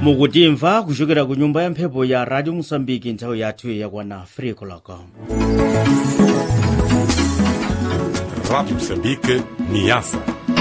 mukutimva kuchokera ku nyumba ya mphepo ya radio mosambiki nthawi yathu yakwana 3 o'clock Rádio Moçambique, Niassa.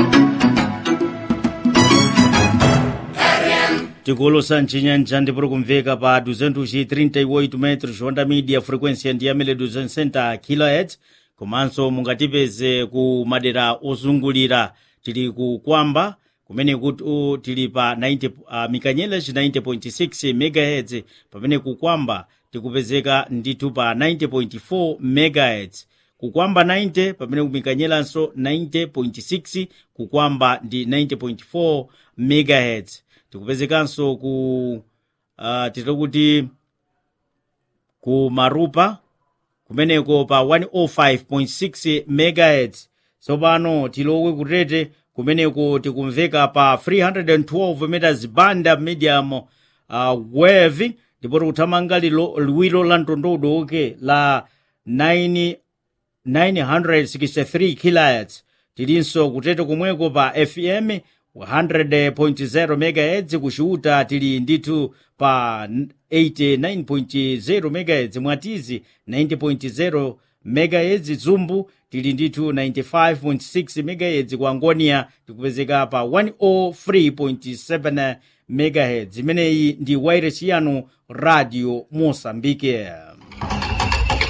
tikolosa mcinyanja ndipoti kumveka pa 238 metros onda media frequência ndi yamene 260 kHz komanso mungatipeze ku madera ozungulira tili ku kwamba kumene kuti uh, tili pa 90 uh, mikanyeleji 90.6 megahertz pamene kukwamba tikupezeka ndithu pa 90.4 megahertz kukwamba 90 pamene kumikanyelanso 90.6 kukwamba ndi 90.4 megahertz tikupezekanso ku uh, titira kuti ku marupa kumeneko pa 105.6 megahertz tsopano tilowe kutete kumeneko tikumveka pa 312 meters banda medium uh, wave ndipo tikuthamanga lilo liwiro la mtondodo oke la 9 963 kHz tilinso kutete komweko pa fm 100.0 MHz kuxiuta tili ndithu pa 89.0 MHz mwatizi 90.0 MHz zumbu tili ndithu 95.6 MHz ku angonia tikupezeka pa 103.7 MHz imeneyi ndi wairesi yanu radio mosambike